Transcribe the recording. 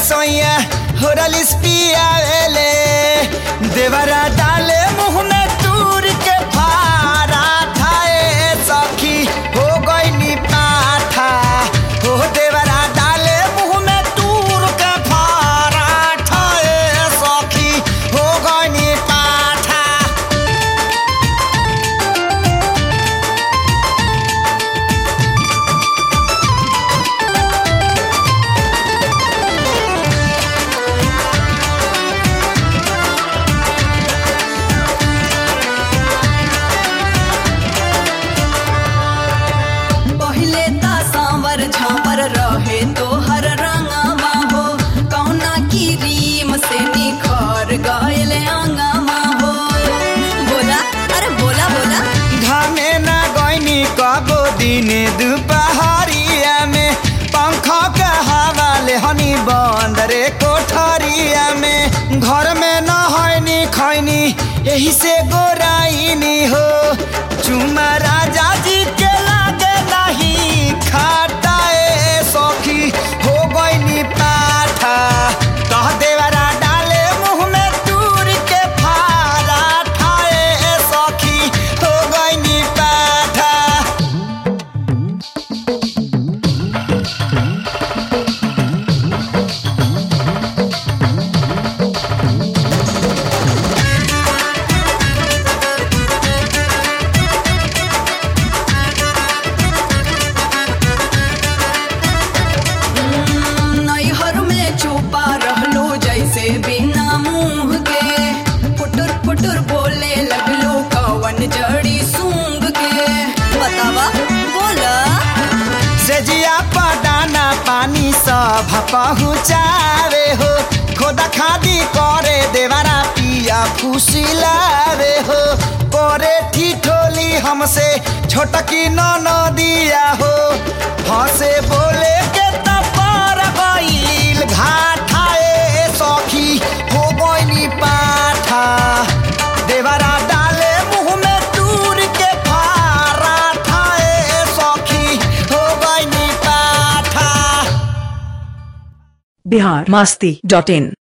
सोइया होरलिस पियावेले देवरा डाले मुंह में तूर के फारा थाए सखी हो गई पाठा हो देवरा डाले मुंह में तूर के फारा थाए सखी हो गई पाठा पहिले ता सांवर झांवर रहे तो हर रंगमा हो कौना की रीम से निखर गए अंगमा हो बोला अरे बोला बोला घामे न गईनी कबो दिने दुपहरिया में पंख के हवा ले हनी बंद रे कोठरिया में घर में न हईनी खैनी यही से गोराइनी हो चुमा राजा जी के लागे नहीं खाटाए सखी हो गईनी पाठा कह देवरा डाले मुंह में दूर के फारा ठाए सखी हो गईनी पाठा नैहर में छुपा रहलो जैसे बिना मुंह के फुटुर फुटुर बोले लगलो कवन जड़ी सूंघ के बतावा बोला सेजिया पदाना पानी सब पहुँचावे हो खोदा खादी करे देवारा पिया फुसिलावे हो करे ठिठोली हमसे छोटकी न दिया हो हंसे बोले के तपर गईल घाटाए सखी हो गईनी पाठा देवरा डाले मुंह में दूर के फारा ठाए सखी हो गईनी पाठा बिहार मास्ती डॉट इन